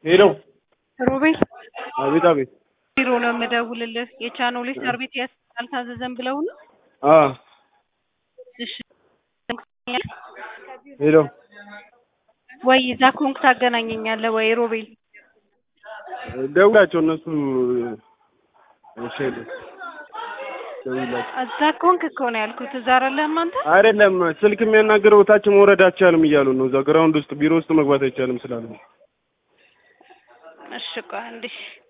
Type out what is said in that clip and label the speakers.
Speaker 1: ሄሎ
Speaker 2: ሮቤል
Speaker 1: አቤት አቤት
Speaker 2: ቢሮ ነው የምደውልልህ። የቻኖሌ ሰርቪስ ያስ አልታዘዘም ብለው ነው።
Speaker 1: አ
Speaker 2: እሺ
Speaker 1: ሄሎ
Speaker 2: ወይ እዛ ኮንክ ታገናኘኛለህ ወይ ሮቤል?
Speaker 1: ደውላቸው እነሱ እሺ ሄሎ ደውላቸው
Speaker 2: እዛ ኮንክ እኮ ነው ያልኩት። እዛ አይደለህም አንተ?
Speaker 1: አይደለም ስልክ የሚያናገረው ታች መውረድ አይቻልም እያሉ ነው። እዛ ግራውንድ ውስጥ ቢሮ ውስጥ መግባት አይቻልም ስላሉ
Speaker 2: እሺ ቆይ አንዴ